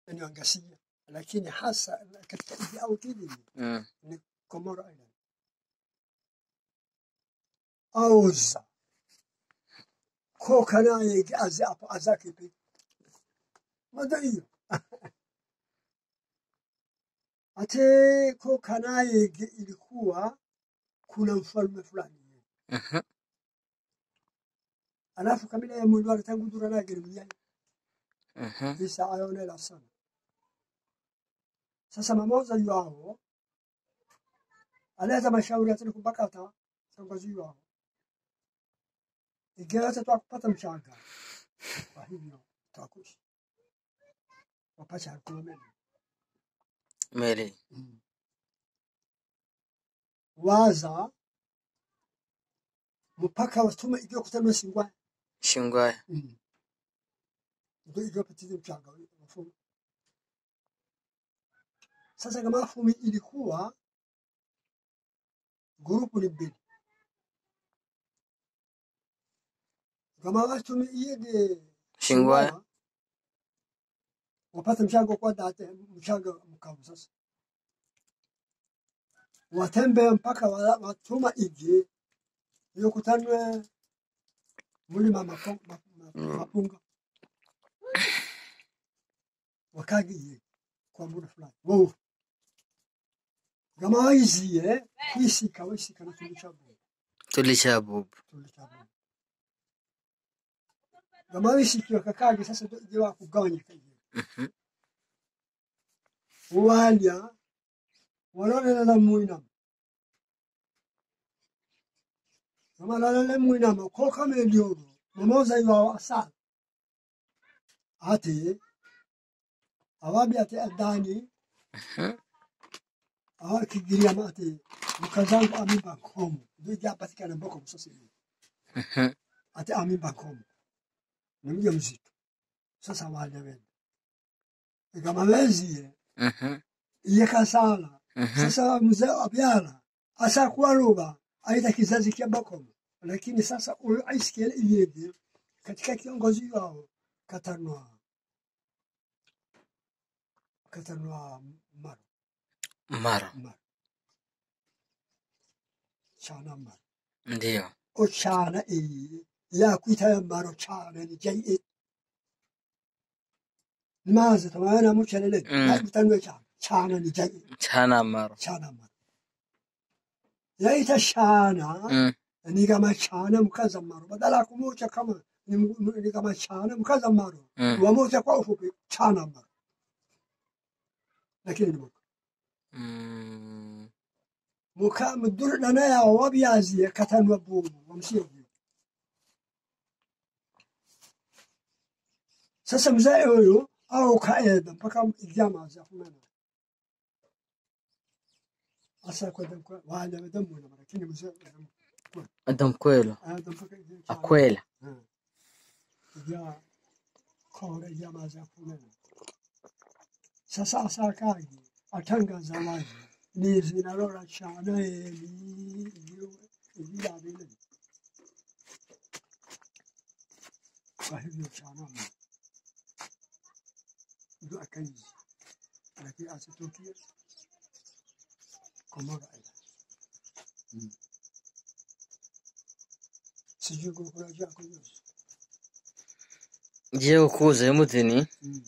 eneo Ngasia, lakini hasa katika nchi au kijiji Mm. ni Comoro Island. Auza ko kana yegi azi hapo azaki pi mada hiyo ate ko kana yegi ilikuwa kuna mfalme fulani Mhm. alafu kabila ya mwili tangu dura na gari mjani Mhm. visa ayonela sana sasa mamoza yao aleta mashauri atani kubakata kiongozi wao igeweza tu kupata mchanga kwa hivyo tutakushi wapacha alikuwa mema Meli. mm. waza mpaka watume igiwe kutana singwa Shingwaya. mm. ndio igiwe patize mchanga mafumu sasa kama mafumu ilikuwa grupu ni mbili kama watume iyege Shingwaya. wapata mchango kwa date mchango mkavu sasa watembe mpaka wa- watuma ije yokutanwe mulima mapo- ma- ma- mapunga wakagiye kwa muda fulani wo gama waiziye kwisika wisika na tulichabu Tulisha bubu. tulichabu gama wisiki wakakage sasa ndio ije wakugawanya kaje Mhm. walya walolelela mwinama gamalolele mwinama ko kamelyono mamoza iwawo asala ate awabi ate adani Mhm. awa kigiriama ate mukazangu amimba nkomo ndio japatikana mboko msosili Mhm. ate amimba nkomo ni mja mzito sasa walya wenda igamaleziye Mhm. iye kasala Mhm. sasa mzee abyala asakuwa luba aita kizazi kya bakomo lakini sasa huyu aisikele iyege katika kiongozi wao katanwa katanwa maro Mara. maro chana maro Ndio. o chana iyi yakwita maro chana ni jai nimaze tamayana muchelele Mm. yakutanwe chana chana ni jai Chana maro. chana maro yaita shana Mm. ni kama chana mkaza maro badala ya kumucha kama ni, m- ni kama chana mkaza maro Mm. wamocha kwa ufupi chana maro lakini ni muka Mm. muka mdur dana ya wabyazi katanwa bumu wamsieji sasa mzee huyu au kaeda mpaka ijama za kumena asa kwa damkwa wale damu na lakini mzee Adam kwelo. ada mpaka ijama Akwela. ya kore jamaa za kumena. Sasa asakaji atangaza wazi ni zinalora chana eli ijira vile. Kwa hivyo chana mo ndio akaizi, lakini asitukie Komoro Island. Mm. Sijui kukula chako yote. Je, ukuze mutini Mm.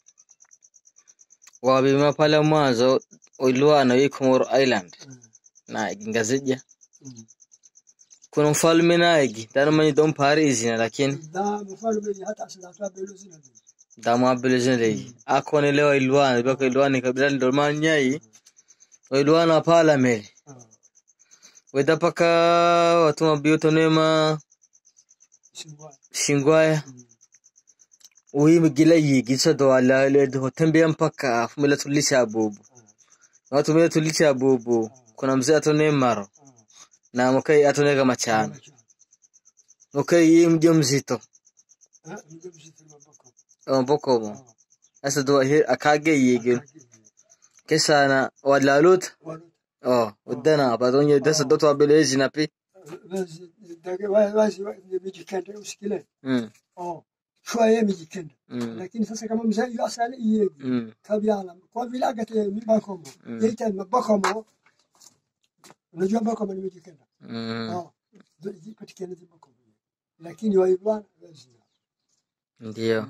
wabima pale mwanzo uliwana wi Comoro Island Mm. na ingazija Mm. kuna mfalme naigi dana don pari izina lakini da mfalme hata asidatoa belo zina vile. damu abelezin legi akone lewa ilwana baka ilwana kabila ndo manyai ilwana pala meli Ah, weda paka watuma biyoto nema Singwa. shingwaya Mm. uyi gila yigi sodo ala le do tembe mpaka fumila tulisha bubu Ah, watu mila tulisha bubu kuna mzee atone maro ah. na mkai atone kama chana mkai yi mje mzito Ah, ndio mzito na mbako. amboko mo Ah, asa do hi akage yigi akagi. kesana walalut Walo. oh udana badonye desa doto abelezi na pi Wazi, dage wa- wazi wa- ni mijikende usikile. mm Oh, shwaye mijikenda mm, lakini sasa kama mzee yu asali iyegi mm, kabyala kwa vile agate mibakomo Mm. yeita mabakomo unajua bakomo ni mijikenda mm. ah zipatikana zibakomo lakini waibwana lazima Ndio.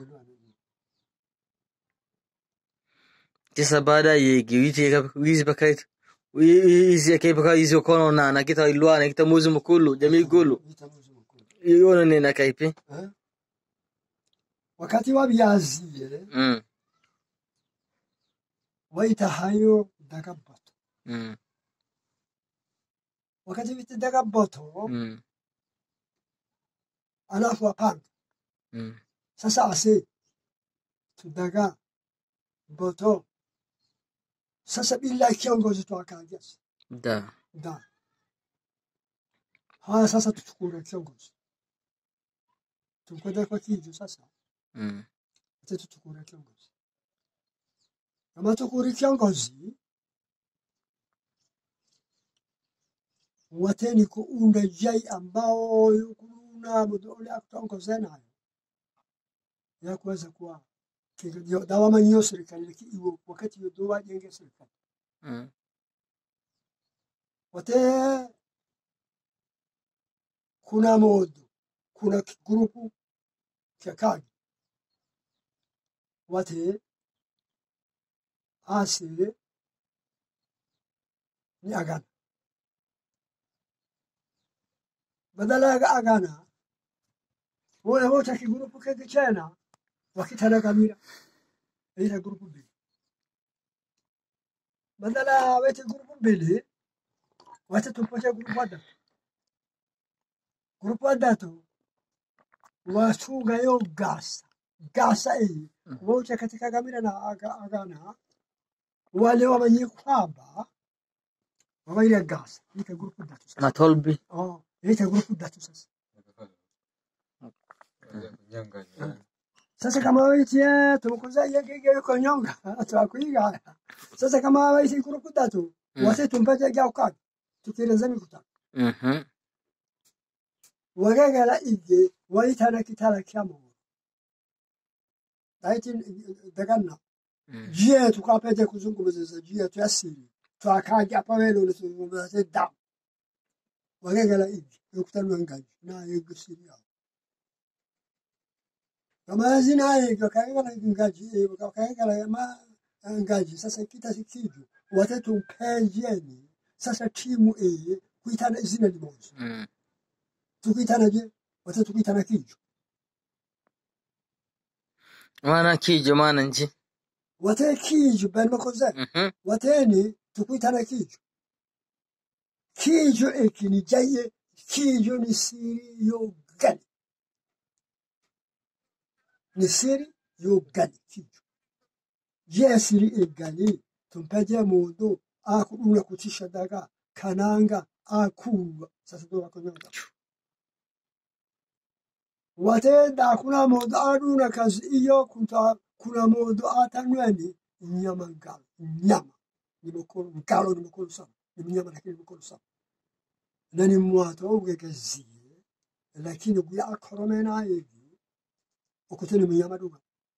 Sasa baada yegi witi wizi pakait wizi akai paka wizi okono na na kita ilwana kita muzi mukulu jamii gulu iona nina kaipi Eh? wakati wabyaziye mm waitahayo dagaboto mm wakati viti dagaboto mm alafu apanga mm sasa ase tudaga boto sasa bila kiongozi twakaja da da haya sasa tuchukue kiongozi tukwenda kwa kiju sasa mm ate tuchukue kiongozi kama tukuri kiongozi wateni kuunda jai ambao kuna mudole akutongoza nayo ya kuweza kuwa kinga- dawama nyo serikali lakini iwo wakati yo dowa jenge serikali mm wate kuna modo kuna ki- grupu kya kagi wate ase ni agana badala ya agana wole wote kigrupu kege chena wakitana kamira ila grupu mbili badala ya wete grupu mbili wate tupoche grupu adatu grupu adatu wachunga yo gasa gasa iyi Mm. wote katika kamira na aga, agana wale wamanye kwamba wabaire gasa ika grupu datu sasa matolbi oh ika grupu datu sasa sasa kama waitie tumukuza yegege yuko nyonga twakuiga sasa kama waiti grupu datu Mm. wate tumpete gya ukaki tukireza mikuta mhm wagagala ige waitana kitala kyamo daiti daganna mm jie tukapete kuzungumza jie tuyasiri twakaja pawelo nituzungumza da wagagala ige yokutanwa ngaji na yegusiri yao kama zina ige kagala ngaji kagala ma ngaji sasa kita sikiju watatu mpejeni sasa timu e kuitana izina limoja mm tukuitana je watatu kuitana kiju maana kijo maana nji wate kiju ben makoze mhm wateni tukuitana kiju kiju eki ni jaye kiju ni siri yo gani ni siri yo gani kiju je siri e gani tumpeje mundu akuduna kutisha daga kananga akulwa sasa ndo wakonyonga watenda kuna mundu aduna kazi iyo kuta kuna mundu atanweni nyama ngalo nyama ni mukuru ngalo ni mukuru sana ni mnyama lakini mukuru sana na ni mwato ugegeziye lakini guya akorome nayevi okuteni mnyama duga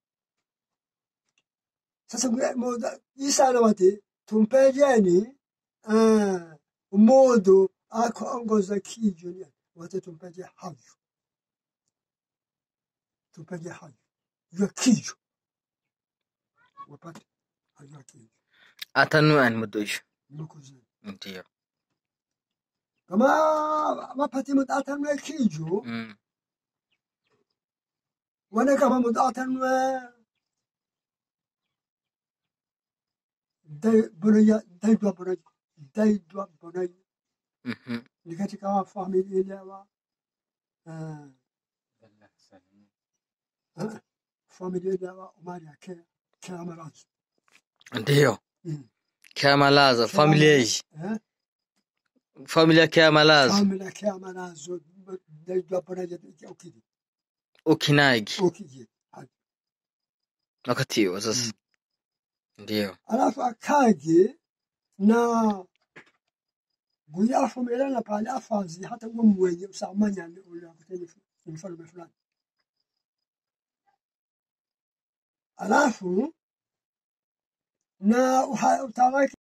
sasa guya moda isana wate tumpejeni uh, modo akongoza kijo ni wate tumpeje hayo tumpeje hayo ya kijo wapate hayo ya kijo atanuan mudoisho nimekuzi ndio kama wapate mutatanwe kijo mm wane kama mutatanwe dai bunaya dai dwa bunaya dai dwa bunaya mhm ni katika wa familia ile wa uh, uh, familia ile wa umari yake kila marazu ndio Mm. kiamalaza familia hii eh familia kiamalaza familia kila marazu dai dwa bunaya ukiji ukinagi ukiji wakati huo sasa ndio alafu akaje na guyafumirana na pale afazi hata uwe mwenye usamanya ule akuteni mfalme fulani alafu na uha- utawala